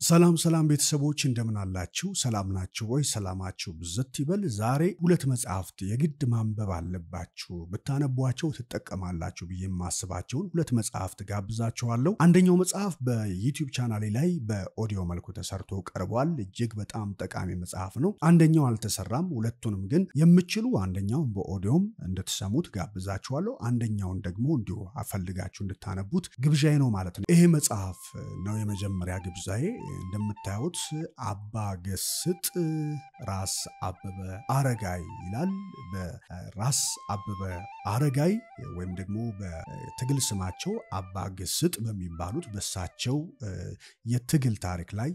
ሰላም ሰላም ቤተሰቦች እንደምን አላችሁ? ሰላም ናችሁ ወይ? ሰላማችሁ ብዝት ይበል። ዛሬ ሁለት መጽሐፍት የግድ ማንበብ አለባችሁ ብታነቧቸው ትጠቀማላችሁ ብዬ የማስባቸውን ሁለት መጽሐፍት ጋብዛችኋለሁ። አንደኛው መጽሐፍ በዩቲዩብ ቻናሌ ላይ በኦዲዮ መልኩ ተሰርቶ ቀርቧል። እጅግ በጣም ጠቃሚ መጽሐፍ ነው። አንደኛው አልተሰራም። ሁለቱንም ግን የምችሉ አንደኛውን በኦዲዮም እንድትሰሙት ጋብዛችኋለሁ። አንደኛውን ደግሞ እንዲሁ አፈልጋችሁ እንድታነቡት ግብዣዬ ነው ማለት ነው። ይሄ መጽሐፍ ነው የመጀመሪያ ግብዣዬ። እንደምታዩት አባ ገስጥ ራስ አበበ አረጋይ ይላል። በራስ አበበ አረጋይ ወይም ደግሞ በትግል ስማቸው አባ ገስጥ በሚባሉት በሳቸው የትግል ታሪክ ላይ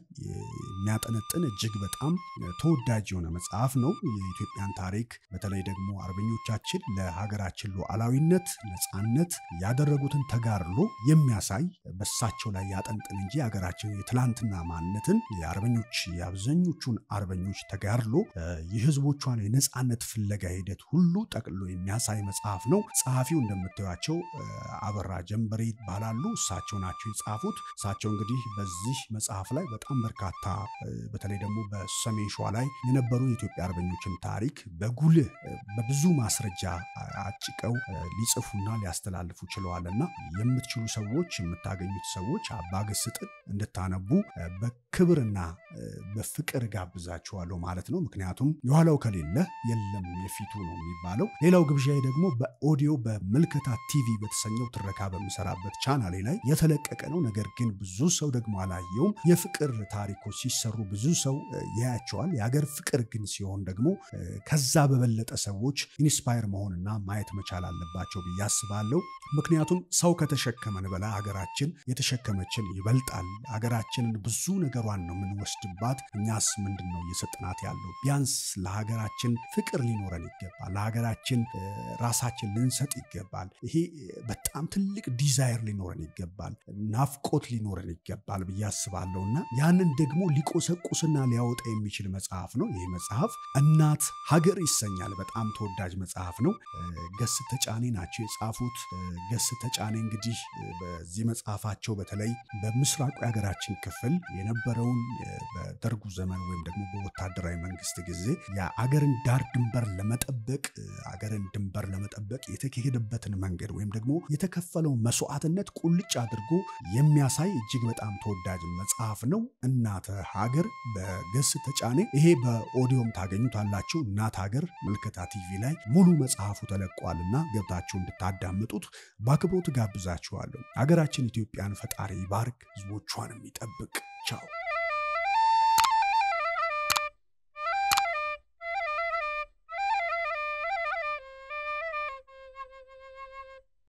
የሚያጠነጥን እጅግ በጣም ተወዳጅ የሆነ መጽሐፍ ነው። የኢትዮጵያን ታሪክ በተለይ ደግሞ አርበኞቻችን ለሀገራችን ሉዓላዊነት፣ ነፃነት ያደረጉትን ተጋድሎ የሚያሳይ በሳቸው ላይ ያጠንጥን እንጂ ሀገራችን የትላንትና ማንነትን የአርበኞች የአብዛኞቹን አርበኞች ተጋድሎ የህዝቦቿን የነፃነት ፍለጋ ሂደት ሁሉ ጠቅሎ የሚያሳይ መጽሐፍ ነው። ጸሐፊው እንደምታዩቸው አበራ ጀንበሬ ይባላሉ። እሳቸው ናቸው የጻፉት። እሳቸው እንግዲህ በዚህ መጽሐፍ ላይ በጣም በርካታ በተለይ ደግሞ በሰሜን ሸዋ ላይ የነበሩ የኢትዮጵያ አርበኞችን ታሪክ በጉልህ በብዙ ማስረጃ አጭቀው ሊጽፉና ሊያስተላልፉ ችለዋል እና የምትችሉ ሰዎች የምታገኙት ሰዎች አባ ገስጥን እንድታነቡ በክብርና በፍቅር ጋብዛችኋለሁ ማለት ነው። ምክንያቱም የኋላው ከሌለ የለም የፊቱ ነው የሚባለው። ሌላው ግብዣዬ ደግሞ በኦዲዮ በምልከታ ቲቪ በተሰኘው ትረካ በምሰራበት ቻናሌ ላይ የተለቀቀ ነው። ነገር ግን ብዙ ሰው ደግሞ አላየውም። የፍቅር ታሪኮች ሲሰሩ ብዙ ሰው ያያቸዋል። የሀገር ፍቅር ግን ሲሆን ደግሞ ከዛ በበለጠ ሰዎች ኢንስፓየር መሆንና ማየት መቻል አለባቸው ብዬ አስባለሁ። ምክንያቱም ሰው ከተሸከመን በላይ ሀገራችን የተሸከመችን ይበልጣል። ሀገራችንን ብዙ ነገሯን ነው የምንወስድባት። እኛስ ምንድን ነው እየሰጥናት ያለው? ቢያንስ ለሀገራችን ፍቅር ሊኖረን ይገባል። ለሀገራችን ራሳችን ልንሰጥ ይገባል። ይሄ በጣም ትልቅ ዲዛይር ሊኖረን ይገባል። ናፍቆት ሊኖረን ይገባል ብዬ አስባለሁ እና ያንን ደግሞ ሊቆሰቁስና ሊያወጣ የሚችል መጽሐፍ ነው። ይህ መጽሐፍ እናት ሀገር ይሰኛል። በጣም ተወዳጅ መጽሐፍ ነው። ገስ ተጫኔ ናቸው የጻፉት። ገስ ተጫኔ እንግዲህ በዚህ መጽሐፋቸው በተለይ በምስራቁ የሀገራችን ክፍል የነበረውን በደርጉ ዘመን ወይም ደግሞ በወታደራዊ መንግስት ጊዜ የአገርን ዳር ድንበር ለመጠበቅ አገርን ድንበር ለመጠበቅ የተካሄደበትን መንገድ ወይም ደግሞ የተከፈለው መስዋዕትነት ቁልጭ አድርጎ የሚያሳይ እጅግ በጣም ተወዳጅ መጽሐፍ ነው። እናተ ሀገር በገስ ተጫኔ። ይሄ በኦዲዮም ታገኙታላችሁ። እናት ሀገር ምልከታ ቲቪ ላይ ሙሉ መጽሐፉ ተለቋልና ገብታችሁ እንድታዳምጡት በአክብሮት ጋብዛችኋለሁ። ሀገራችን ኢትዮጵያን ፈጣሪ ይባርክ፣ ህዝቦቿንም ይጠብቅ። ቻው